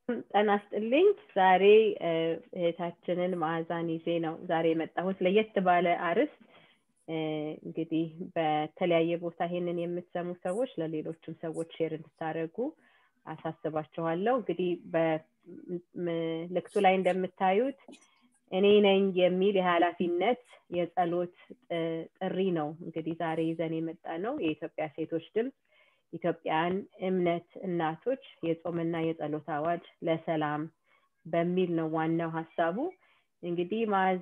ጤና ይስጥልኝ። ዛሬ እህታችንን መዓዛን ይዤ ነው ዛሬ የመጣሁት ለየት ባለ አርዕስት። እንግዲህ በተለያየ ቦታ ይሄንን የምትሰሙ ሰዎች ለሌሎችም ሰዎች ሼር እንድታደርጉ አሳስባችኋለሁ። እንግዲህ በምልክቱ ላይ እንደምታዩት እኔ ነኝ የሚል የኃላፊነት የጸሎት ጥሪ ነው እንግዲህ ዛሬ ይዘን የመጣ ነው። የኢትዮጵያ ሴቶች ድምፅ ኢትዮጵያን እምነት እናቶች የጾምና የጸሎት አዋጅ ለሰላም በሚል ነው ዋናው ሀሳቡ። እንግዲህ ማዚ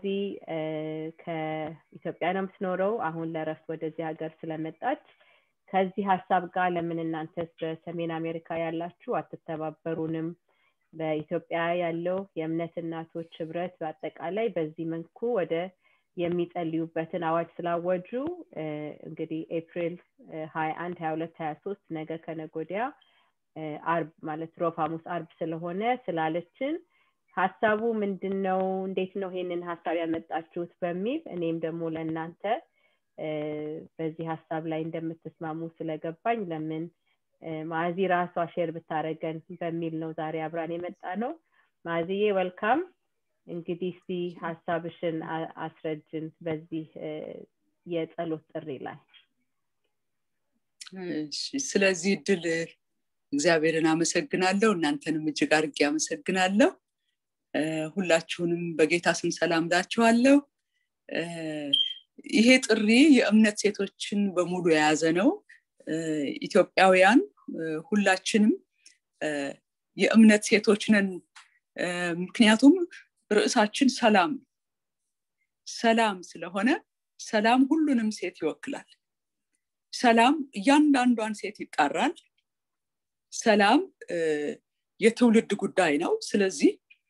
ከኢትዮጵያ ነው የምትኖረው። አሁን ለረፍት ወደዚህ ሀገር ስለመጣች ከዚህ ሀሳብ ጋር ለምን እናንተስ በሰሜን አሜሪካ ያላችሁ አትተባበሩንም? በኢትዮጵያ ያለው የእምነት እናቶች ህብረት በአጠቃላይ በዚህ መልኩ ወደ የሚጸልዩበትን አዋጅ ስላወጁ እንግዲህ ኤፕሪል ሀያ አንድ ሀያ ሁለት ሀያ ሶስት ነገ ከነጎዲያ አርብ ማለት ሮብ ሐሙስ አርብ ስለሆነ ስላለችን ሀሳቡ ምንድን ነው? እንዴት ነው ይሄንን ሀሳብ ያመጣችሁት? በሚል እኔም ደግሞ ለእናንተ በዚህ ሀሳብ ላይ እንደምትስማሙ ስለገባኝ ለምን ማዚ ራሷ ሼር ብታደረገን በሚል ነው ዛሬ አብራን የመጣ ነው። ማዚዬ ወልካም። እንግዲህ እስቲ ሀሳብሽን አስረጅን በዚህ የጸሎት ጥሪ ላይ። ስለዚህ እድል እግዚአብሔርን አመሰግናለሁ። እናንተንም እጅግ አድርጌ አመሰግናለሁ። ሁላችሁንም በጌታ ስም ሰላም ላችኋለሁ። ይሄ ጥሪ የእምነት ሴቶችን በሙሉ የያዘ ነው። ኢትዮጵያውያን ሁላችንም የእምነት ሴቶች ነን። ምክንያቱም ርዕሳችን ሰላም ሰላም ስለሆነ ሰላም ሁሉንም ሴት ይወክላል። ሰላም እያንዳንዷን ሴት ይጣራል። ሰላም የትውልድ ጉዳይ ነው። ስለዚህ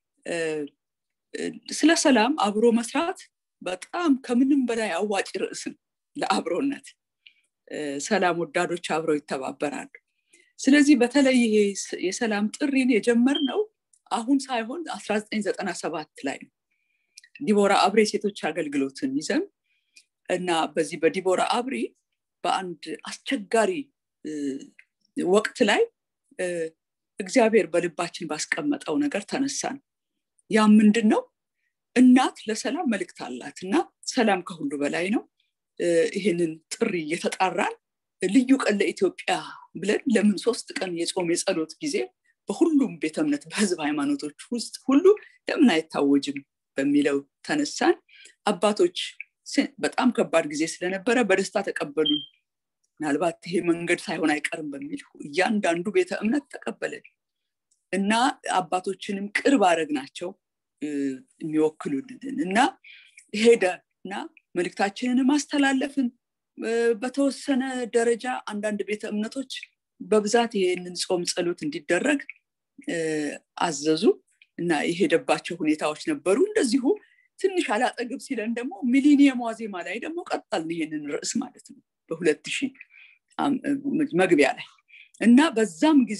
ስለ ሰላም አብሮ መስራት በጣም ከምንም በላይ አዋጭ ርዕስን ለአብሮነት ሰላም ወዳዶች አብረው ይተባበራሉ። ስለዚህ በተለይ ይሄ የሰላም ጥሪን የጀመርነው አሁን ሳይሆን 1997 ላይ ነው። ዲቦራ አብሬ ሴቶች አገልግሎትን ይዘን እና በዚህ በዲቦራ አብሪ በአንድ አስቸጋሪ ወቅት ላይ እግዚአብሔር በልባችን ባስቀመጠው ነገር ተነሳን። ያ ምንድን ነው? እናት ለሰላም መልእክት አላት እና ሰላም ከሁሉ በላይ ነው። ይህንን ጥሪ እየተጣራን ልዩ ቀን ለኢትዮጵያ ብለን ለምን ሶስት ቀን የጾም የጸሎት ጊዜ በሁሉም ቤተ እምነት በህዝብ ሃይማኖቶች ውስጥ ሁሉ ለምን አይታወጅም በሚለው ተነሳን። አባቶች በጣም ከባድ ጊዜ ስለነበረ በደስታ ተቀበሉን። ምናልባት ይሄ መንገድ ሳይሆን አይቀርም በሚል እያንዳንዱ ቤተ እምነት ተቀበለን እና አባቶችንም ቅርብ አረግ ናቸው የሚወክሉልን እና ሄደ እና መልእክታችንንም አስተላለፍን። በተወሰነ ደረጃ አንዳንድ ቤተ እምነቶች በብዛት ይሄንን ጾም ጸሎት እንዲደረግ አዘዙ እና የሄደባቸው ሁኔታዎች ነበሩ። እንደዚሁ ትንሽ አላጠግብ ሲለን ደግሞ ሚሊኒየም ዋዜማ ላይ ደግሞ ቀጠልን ይሄንን ርዕስ ማለት ነው በሁለት ሺህ መግቢያ ላይ እና በዛም ጊዜ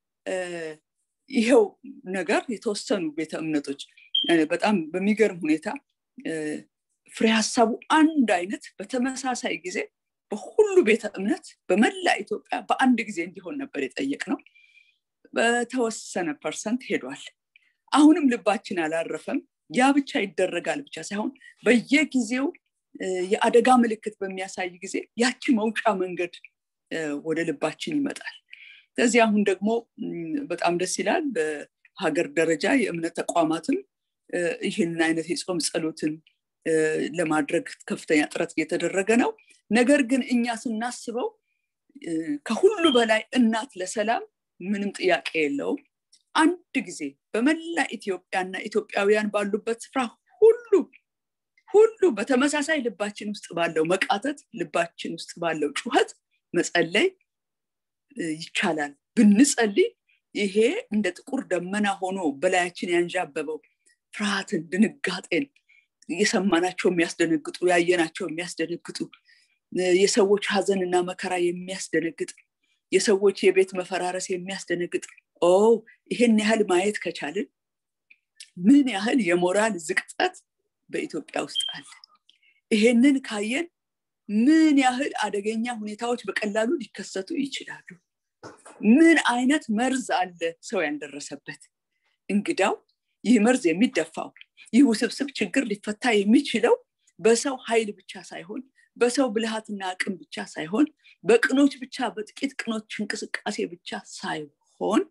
ይሄው ነገር የተወሰኑ ቤተ እምነቶች በጣም በሚገርም ሁኔታ ፍሬ ሀሳቡ አንድ አይነት በተመሳሳይ ጊዜ በሁሉ ቤተ እምነት በመላ ኢትዮጵያ በአንድ ጊዜ እንዲሆን ነበር የጠየቅ ነው። በተወሰነ ፐርሰንት ሄዷል። አሁንም ልባችን አላረፈም። ያ ብቻ ይደረጋል ብቻ ሳይሆን በየጊዜው የአደጋ ምልክት በሚያሳይ ጊዜ ያቺ መውጫ መንገድ ወደ ልባችን ይመጣል። ስለዚህ አሁን ደግሞ በጣም ደስ ይላል። በሀገር ደረጃ የእምነት ተቋማትም ይህንን አይነት የጾም ጸሎትን ለማድረግ ከፍተኛ ጥረት እየተደረገ ነው። ነገር ግን እኛ ስናስበው ከሁሉ በላይ እናት ለሰላም ምንም ጥያቄ የለውም። አንድ ጊዜ በመላ ኢትዮጵያና ኢትዮጵያውያን ባሉበት ስፍራ ሁሉ ሁሉ በተመሳሳይ ልባችን ውስጥ ባለው መቃተት፣ ልባችን ውስጥ ባለው ጩኸት መጸለይ ይቻላል። ብንጸልይ ይሄ እንደ ጥቁር ደመና ሆኖ በላያችን ያንዣበበው ፍርሃትን፣ ድንጋጤን የሰማናቸው የሚያስደነግጡ ያየናቸው የሚያስደነግጡ የሰዎች ሀዘንና መከራ የሚያስደነግጥ የሰዎች የቤት መፈራረስ የሚያስደነግጥ ኦ ይሄን ያህል ማየት ከቻልን ምን ያህል የሞራል ዝቅጠት በኢትዮጵያ ውስጥ አለ ይሄንን ካየን ምን ያህል አደገኛ ሁኔታዎች በቀላሉ ሊከሰቱ ይችላሉ ምን አይነት መርዝ አለ ሰው ያልደረሰበት እንግዳው ይህ መርዝ የሚደፋው ይህ ውስብስብ ችግር ሊፈታ የሚችለው በሰው ኃይል ብቻ ሳይሆን በሰው ብልሃትና አቅም ብቻ ሳይሆን በቅኖች ብቻ በጥቂት ቅኖች እንቅስቃሴ ብቻ ሳይሆን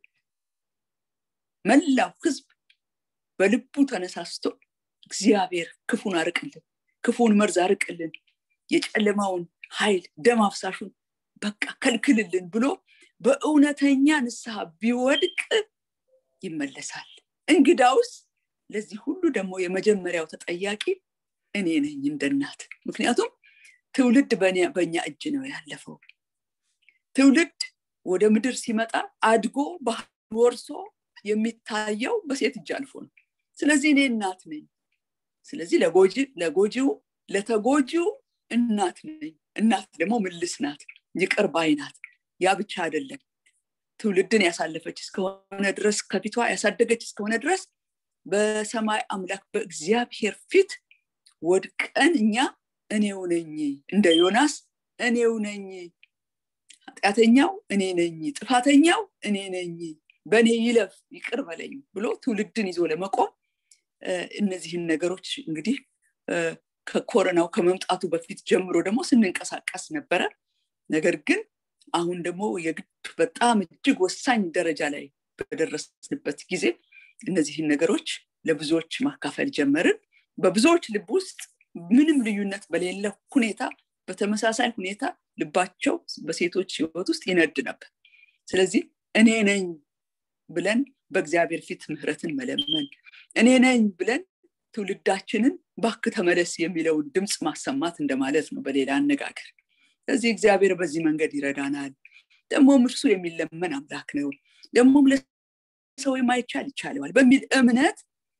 መላው ህዝብ በልቡ ተነሳስቶ እግዚአብሔር ክፉን አርቅልን ክፉን መርዝ አርቅልን የጨለማውን ኃይል ደም አፍሳሹን በቃ ከልክልልን ብሎ በእውነተኛ ንስሐ ቢወድቅ ይመለሳል እንግዳውስ ለዚህ ሁሉ ደግሞ የመጀመሪያው ተጠያቂ እኔ ነኝ እንደ እናት ምክንያቱም ትውልድ በእኛ እጅ ነው ያለፈው ትውልድ ወደ ምድር ሲመጣ አድጎ ባህል ወርሶ የሚታየው በሴት እጅ አልፎ ነው ስለዚህ እኔ እናት ነኝ ስለዚህ ለጎጂው ለተጎጂው እናት ነኝ እናት ደግሞ ምልስ ናት ይቅር ባይ ናት ያ ብቻ አይደለም ትውልድን ያሳለፈች እስከሆነ ድረስ ከፊቷ ያሳደገች እስከሆነ ድረስ በሰማይ አምላክ በእግዚአብሔር ፊት ወድቀን እኛ እኔው ነኝ እንደ ዮናስ እኔው ነኝ ኃጢአተኛው እኔ ነኝ ጥፋተኛው እኔ ነኝ በእኔ ይለፍ ይቅር በለኝ ብሎ ትውልድን ይዞ ለመቆም እነዚህን ነገሮች እንግዲህ ከኮረናው ከመምጣቱ በፊት ጀምሮ ደግሞ ስንንቀሳቀስ ነበረ ነገር ግን አሁን ደግሞ የግድ በጣም እጅግ ወሳኝ ደረጃ ላይ በደረስንበት ጊዜ እነዚህን ነገሮች ለብዙዎች ማካፈል ጀመርን በብዙዎች ልብ ውስጥ ምንም ልዩነት በሌለ ሁኔታ በተመሳሳይ ሁኔታ ልባቸው በሴቶች ህይወት ውስጥ ይነድ ነበር ስለዚህ እኔ ነኝ ብለን በእግዚአብሔር ፊት ምህረትን መለመን እኔ ነኝ ብለን ትውልዳችንን ባክ ተመለስ የሚለውን ድምፅ ማሰማት እንደማለት ነው በሌላ አነጋገር ስለዚህ እግዚአብሔር በዚህ መንገድ ይረዳናል ደግሞም እርሱ የሚለመን አምላክ ነው ደግሞም ለሰው የማይቻል ይቻለዋል በሚል እምነት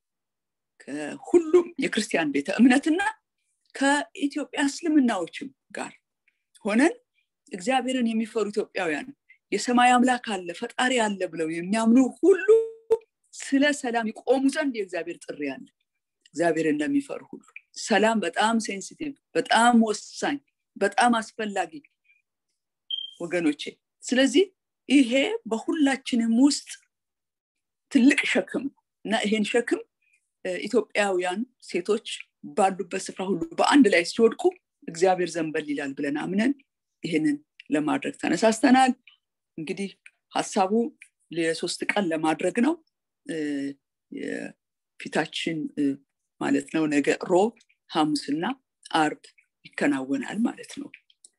ከሁሉም የክርስቲያን ቤተ እምነትና ከኢትዮጵያ እስልምናዎችም ጋር ሆነን እግዚአብሔርን የሚፈሩ ኢትዮጵያውያን የሰማይ አምላክ አለ ፈጣሪ አለ ብለው የሚያምኑ ሁሉ ስለ ሰላም ይቆሙ ዘንድ የእግዚአብሔር ጥሪ አለ እግዚአብሔር እንደሚፈሩ ሁሉ ሰላም በጣም ሴንሲቲቭ በጣም ወሳኝ በጣም አስፈላጊ ወገኖቼ ስለዚህ ይሄ በሁላችንም ውስጥ ትልቅ ሸክም ነው እና ይሄን ሸክም ኢትዮጵያውያን ሴቶች ባሉበት ስፍራ ሁሉ በአንድ ላይ ሲወድቁ እግዚአብሔር ዘንበል ይላል ብለን አምነን ይህንን ለማድረግ ተነሳስተናል እንግዲህ ሀሳቡ የሶስት ቀን ለማድረግ ነው ፊታችን ማለት ነው ነገ ሮብ ሐሙስና አርብ ይከናወናል ማለት ነው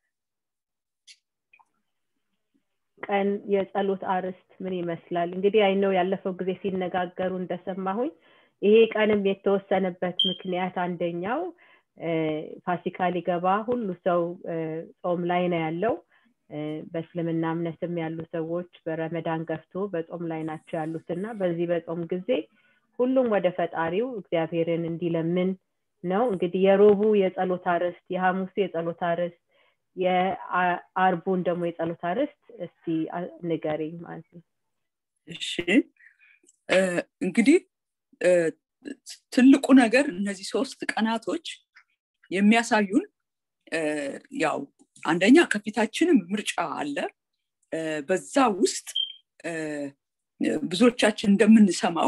ቀን የጸሎት አርዕስት ምን ይመስላል እንግዲህ አይነው ያለፈው ጊዜ ሲነጋገሩ እንደሰማሁኝ ይሄ ቀንም የተወሰነበት ምክንያት አንደኛው ፋሲካ ሊገባ ሁሉ ሰው ጾም ላይ ነው ያለው በእስልምና እምነትም ያሉ ሰዎች በረመዳን ገፍቶ በጾም ላይ ናቸው ያሉት እና በዚህ በጾም ጊዜ ሁሉም ወደ ፈጣሪው እግዚአብሔርን እንዲለምን ነው እንግዲህ የሮቡ የጸሎት አርዕስት የሐሙሱ የጸሎት አርዕስት የአርቡን ደግሞ የጸሎት አርዕስት እስቲ ንገሪኝ ማለት ነው እሺ እንግዲህ ትልቁ ነገር እነዚህ ሶስት ቀናቶች የሚያሳዩን ያው አንደኛ ከፊታችንም ምርጫ አለ በዛ ውስጥ ብዙዎቻችን እንደምንሰማው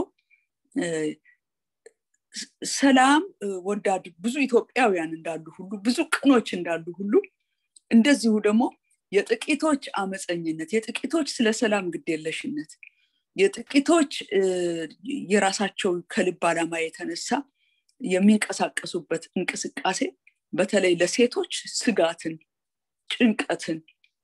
ሰላም ወዳድ ብዙ ኢትዮጵያውያን እንዳሉ ሁሉ ብዙ ቅኖች እንዳሉ ሁሉ እንደዚሁ ደግሞ የጥቂቶች አመፀኝነት የጥቂቶች ስለ ሰላም ግዴለሽነት የጥቂቶች የራሳቸው ከልብ አላማ የተነሳ የሚንቀሳቀሱበት እንቅስቃሴ በተለይ ለሴቶች ስጋትን ጭንቀትን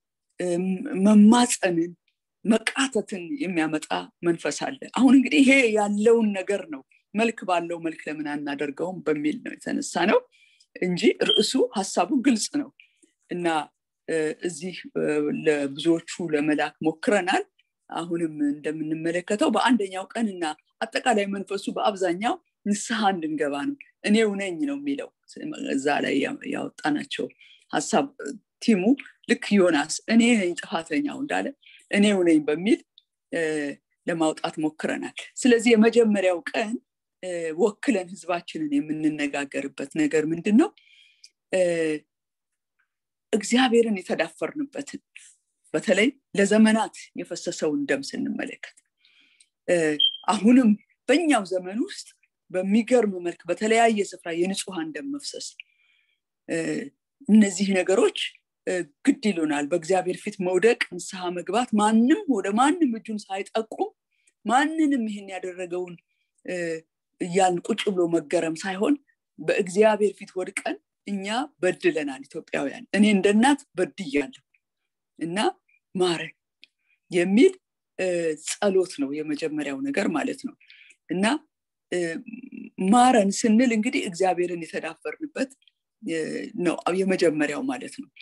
መማፀንን መቃተትን የሚያመጣ መንፈስ አለ አሁን እንግዲህ ይሄ ያለውን ነገር ነው መልክ ባለው መልክ ለምን አናደርገውም በሚል ነው የተነሳ ነው እንጂ ርዕሱ ሀሳቡ ግልጽ ነው እና እዚህ ለብዙዎቹ ለመላክ ሞክረናል አሁንም እንደምንመለከተው በአንደኛው ቀን እና አጠቃላይ መንፈሱ በአብዛኛው ንስሐ እንድንገባ ነው እኔው ነኝ ነው የሚለው እዛ ላይ ያወጣናቸው ሀሳብ ቲሙ ልክ ዮናስ እኔ ነኝ ጥፋተኛው እንዳለ እኔው ነኝ በሚል ለማውጣት ሞክረናል ስለዚህ የመጀመሪያው ቀን ወክለን ህዝባችንን የምንነጋገርበት ነገር ምንድን ነው እግዚአብሔርን የተዳፈርንበትን በተለይ ለዘመናት የፈሰሰውን ደም ስንመለከት አሁንም በእኛው ዘመን ውስጥ በሚገርም መልክ በተለያየ ስፍራ የንጹሐን ደም መፍሰስ እነዚህ ነገሮች ግድ ይሉናል በእግዚአብሔር ፊት መውደቅ ንስሐ መግባት ማንም ወደ ማንም እጁን ሳይጠቁም ማንንም ይህን ያደረገውን እያን ቁጭ ብሎ መገረም ሳይሆን በእግዚአብሔር ፊት ወድቀን እኛ በድለናል ኢትዮጵያውያን እኔ እንደ እናት በድያለሁ እና ማረን የሚል ጸሎት ነው የመጀመሪያው ነገር ማለት ነው እና ማረን ስንል እንግዲህ እግዚአብሔርን የተዳፈርንበት ነው የመጀመሪያው ማለት ነው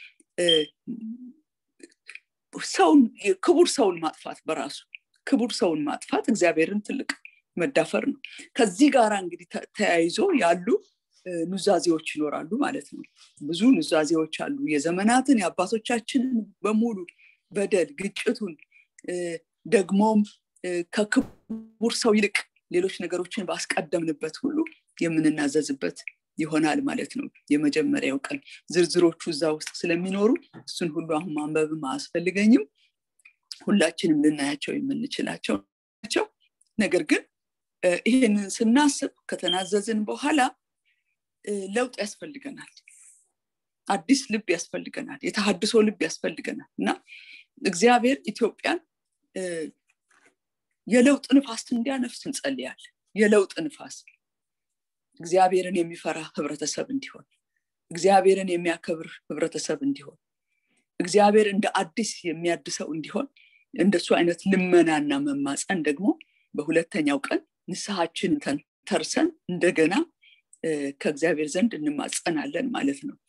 ሰውን ክቡር ሰውን ማጥፋት በራሱ ክቡር ሰውን ማጥፋት እግዚአብሔርን ትልቅ መዳፈር ነው ከዚህ ጋር እንግዲህ ተያይዞ ያሉ ኑዛዜዎች ይኖራሉ ማለት ነው ብዙ ኑዛዜዎች አሉ የዘመናትን የአባቶቻችንን በሙሉ በደል ግጭቱን ደግሞም ከክቡር ሰው ይልቅ ሌሎች ነገሮችን ባስቀደምንበት ሁሉ የምንናዘዝበት ይሆናል ማለት ነው የመጀመሪያው ቀን ዝርዝሮቹ እዛ ውስጥ ስለሚኖሩ እሱን ሁሉ አሁን ማንበብም አያስፈልገኝም ሁላችንም ልናያቸው የምንችላቸው ናቸው ነገር ግን ይህንን ስናስብ ከተናዘዝን በኋላ ለውጥ ያስፈልገናል አዲስ ልብ ያስፈልገናል የተሀድሶ ልብ ያስፈልገናል እና እግዚአብሔር ኢትዮጵያን የለውጥ ንፋስ እንዲያነፍስ እንጸልያል የለውጥ ንፋስ እግዚአብሔርን የሚፈራ ህብረተሰብ እንዲሆን እግዚአብሔርን የሚያከብር ህብረተሰብ እንዲሆን እግዚአብሔር እንደ አዲስ የሚያድሰው እንዲሆን እንደሱ አይነት ልመናና መማፀን ደግሞ በሁለተኛው ቀን ንስሐችን ተርሰን እንደገና ከእግዚአብሔር ዘንድ እንማጸናለን ማለት ነው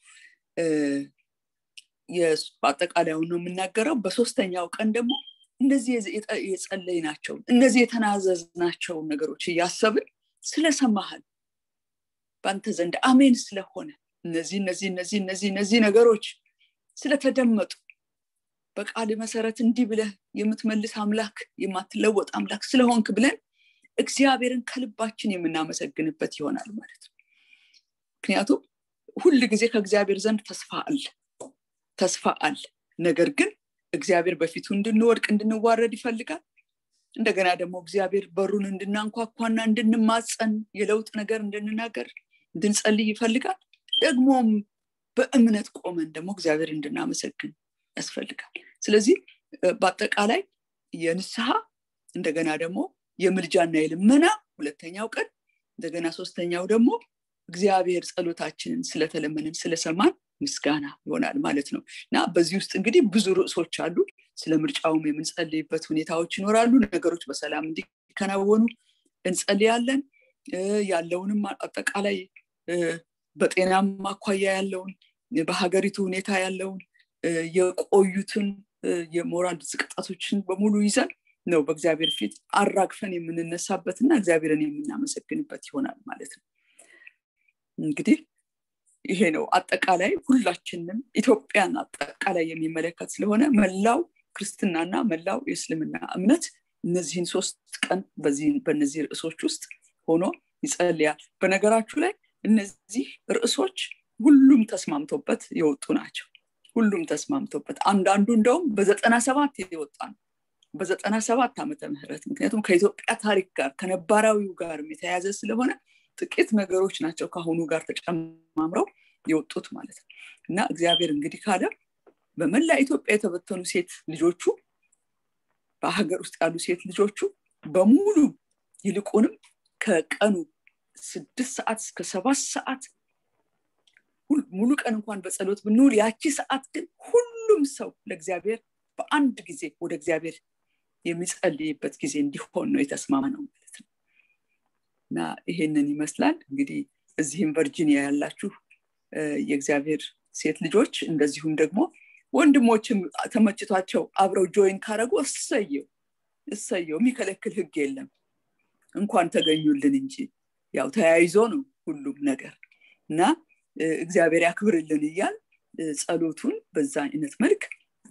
በአጠቃላዩ ነው የምናገረው በሶስተኛው ቀን ደግሞ እነዚህ የጸለይ ናቸው እነዚህ የተናዘዝናቸው ነገሮች እያሰብን ስለሰማህን በአንተ ዘንድ አሜን ስለሆነ እነዚህ እነዚህ እነዚህ እነዚህ እነዚህ ነገሮች ስለተደመጡ በቃል መሰረት እንዲህ ብለህ የምትመልስ አምላክ የማትለወጥ አምላክ ስለሆንክ ብለን እግዚአብሔርን ከልባችን የምናመሰግንበት ይሆናል ማለት ነው ምክንያቱም ሁል ጊዜ ከእግዚአብሔር ዘንድ ተስፋ አለ ተስፋ አለ ነገር ግን እግዚአብሔር በፊቱ እንድንወድቅ እንድንዋረድ ይፈልጋል እንደገና ደግሞ እግዚአብሔር በሩን እንድናንኳኳና እንድንማፀን የለውጥ ነገር እንድንናገር እንድንጸልይ ይፈልጋል ደግሞም በእምነት ቆመን ደግሞ እግዚአብሔር እንድናመሰግን ያስፈልጋል ስለዚህ በአጠቃላይ የንስሐ እንደገና ደግሞ የምልጃና የልመና ሁለተኛው ቀን እንደገና ሶስተኛው ደግሞ እግዚአብሔር ጸሎታችንን ስለተለመንን ስለሰማን ምስጋና ይሆናል ማለት ነው እና በዚህ ውስጥ እንግዲህ ብዙ ርዕሶች አሉ ስለ ምርጫውም የምንጸልይበት ሁኔታዎች ይኖራሉ ነገሮች በሰላም እንዲከናወኑ እንጸልያለን ያለውንም አጠቃላይ በጤናም አኳያ ያለውን በሀገሪቱ ሁኔታ ያለውን የቆዩትን የሞራል ዝቅጣቶችን በሙሉ ይዘን ነው በእግዚአብሔር ፊት አራግፈን የምንነሳበትና እግዚአብሔርን የምናመሰግንበት ይሆናል ማለት ነው እንግዲህ ይሄ ነው አጠቃላይ ሁላችንም ኢትዮጵያን አጠቃላይ የሚመለከት ስለሆነ መላው ክርስትናና መላው የእስልምና እምነት እነዚህን ሶስት ቀን በእነዚህ ርዕሶች ውስጥ ሆኖ ይጸልያል በነገራችሁ ላይ እነዚህ ርዕሶች ሁሉም ተስማምቶበት የወጡ ናቸው ሁሉም ተስማምቶበት አንዳንዱ እንደውም በዘጠና ሰባት የወጣ ነው በዘጠና ሰባት ዓመተ ምህረት ምክንያቱም ከኢትዮጵያ ታሪክ ጋር ከነባራዊው ጋር የተያያዘ ስለሆነ ጥቂት ነገሮች ናቸው ከአሁኑ ጋር ተጨማምረው የወጡት ማለት ነው እና እግዚአብሔር እንግዲህ ካለ በመላ ኢትዮጵያ የተበተኑ ሴት ልጆቹ በሀገር ውስጥ ያሉ ሴት ልጆቹ በሙሉ ይልቁንም ከቀኑ ስድስት ሰዓት እስከ ሰባት ሰዓት ሙሉ ቀን እንኳን በጸሎት ብንውል ያቺ ሰዓት ግን ሁሉም ሰው ለእግዚአብሔር በአንድ ጊዜ ወደ እግዚአብሔር የሚጸልይበት ጊዜ እንዲሆን ነው የተስማማ ነው ማለት ነው እና ይሄንን ይመስላል እንግዲህ እዚህም ቨርጂኒያ ያላችሁ የእግዚአብሔር ሴት ልጆች እንደዚሁም ደግሞ ወንድሞችም ተመችቷቸው አብረው ጆይን ካረጉ እሰየው እሰየው የሚከለክል ህግ የለም እንኳን ተገኙልን እንጂ ያው ተያይዞ ነው ሁሉም ነገር እና እግዚአብሔር ያክብርልን እያል ጸሎቱን በዛ አይነት መልክ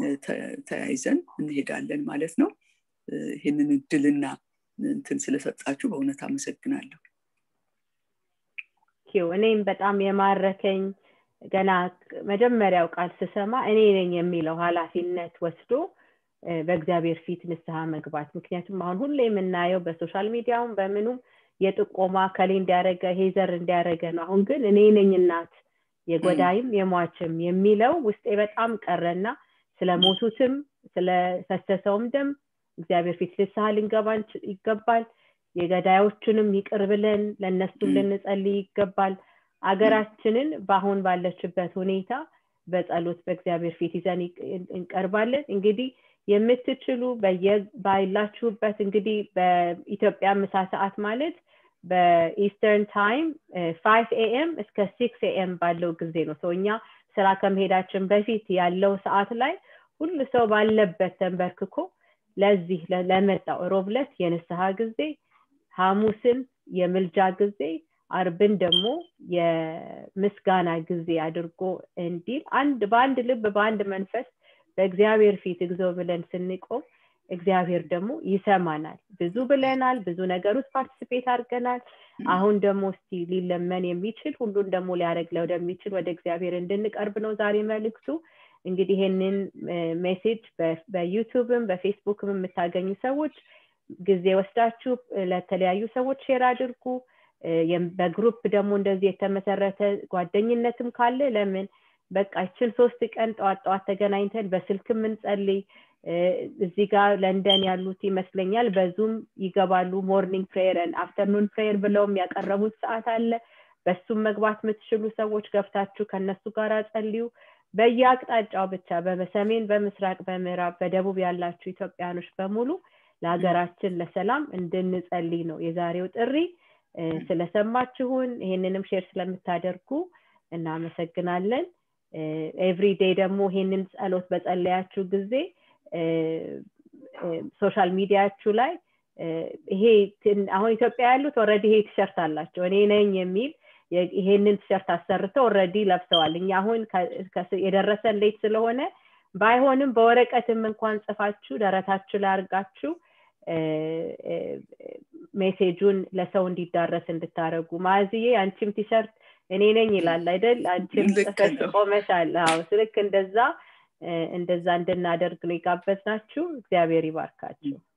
ተያይዘን እንሄዳለን ማለት ነው ይህንን እድልና እንትን ስለሰጣችሁ በእውነት አመሰግናለሁ እኔም በጣም የማረከኝ ገና መጀመሪያው ቃል ስሰማ እኔ ነኝ የሚለው ኃላፊነት ወስዶ በእግዚአብሔር ፊት ንስሐ መግባት ምክንያቱም አሁን ሁሌ የምናየው በሶሻል ሚዲያውም በምኑም የጥቆማ ከሌ እንዲያደረገ ሄዘር እንዲያደረገ ነው አሁን ግን እኔ ነኝ እናት የጎዳይም የሟችም የሚለው ውስጤ በጣም ቀረና ስለሞቱትም ስለፈሰሰውም ደም እግዚአብሔር ፊት ልስሐ ልንገባ ይገባል የገዳዮቹንም ይቅር ብለን ለእነሱም ልንጸልይ ይገባል አገራችንን በአሁን ባለችበት ሁኔታ በጸሎት በእግዚአብሔር ፊት ይዘን እንቀርባለን እንግዲህ የምትችሉ ባላችሁበት እንግዲህ በኢትዮጵያ ምሳ ሰዓት ማለት በኢስተርን ታይም ፋይቭ ኤኤም እስከ ሲክስ ኤኤም ባለው ጊዜ ነው ሰው እኛ ስራ ከመሄዳችን በፊት ያለው ሰዓት ላይ ሁሉ ሰው ባለበት ተንበርክኮ ለዚህ ለመጣው ሮብለት የንስሐ ጊዜ ሐሙስን የምልጃ ጊዜ አርብን ደግሞ የምስጋና ጊዜ አድርጎ እንዲል አንድ በአንድ ልብ በአንድ መንፈስ በእግዚአብሔር ፊት እግዚኦ ብለን ስንቆም እግዚአብሔር ደግሞ ይሰማናል ብዙ ብለናል ብዙ ነገር ውስጥ ፓርቲስፔት አድርገናል አሁን ደግሞ እስቲ ሊለመን የሚችል ሁሉን ደግሞ ሊያደረግ ወደሚችል ወደ እግዚአብሔር እንድንቀርብ ነው ዛሬ መልክቱ እንግዲህ ይህንን ሜሴጅ በዩቱብም በፌስቡክም የምታገኙ ሰዎች ጊዜ ወስዳችሁ ለተለያዩ ሰዎች ሼር አድርጉ በግሩፕ ደግሞ እንደዚህ የተመሰረተ ጓደኝነትም ካለ ለምን በቃ ይችን ሶስት ቀን ጠዋት ጠዋት ተገናኝተን በስልክ የምንጸልይ እዚህ ጋር ለንደን ያሉት ይመስለኛል በዙም ይገባሉ ሞርኒንግ ፕሬየርን አፍተርኑን ፕሬየር ብለውም ያቀረቡት ሰዓት አለ በሱም መግባት የምትችሉ ሰዎች ገብታችሁ ከነሱ ጋር ጸልዩ በየአቅጣጫው ብቻ በሰሜን በምስራቅ በምዕራብ በደቡብ ያላችሁ ኢትዮጵያኖች በሙሉ ለሀገራችን ለሰላም እንድንጸልይ ነው የዛሬው ጥሪ ስለሰማችሁን ይሄንንም ሼር ስለምታደርጉ እናመሰግናለን ኤቭሪዴይ ደግሞ ይሄንን ጸሎት በጸለያችሁ ጊዜ ሶሻል ሚዲያችሁ ላይ ይሄ አሁን ኢትዮጵያ ያሉት ኦረዲ ይሄ ቲሸርት አላቸው እኔ ነኝ የሚል ይሄንን ቲሸርት አሰርተው ኦረዲ ለብሰዋል እኛ አሁን የደረሰን ሌት ስለሆነ ባይሆንም በወረቀትም እንኳን ጽፋችሁ ደረታችሁ ላይ አርጋችሁ ሜሴጁን ለሰው እንዲዳረስ እንድታደረጉ ማዝዬ አንቺም ቲሸርት እኔ ነኝ ይላል አይደል አንቺም ጽፈሽ ቆመሻል አዎ ልክ እንደዛ እንደዛ እንድናደርግ ነው የጋበዝናችሁ እግዚአብሔር ይባርካችሁ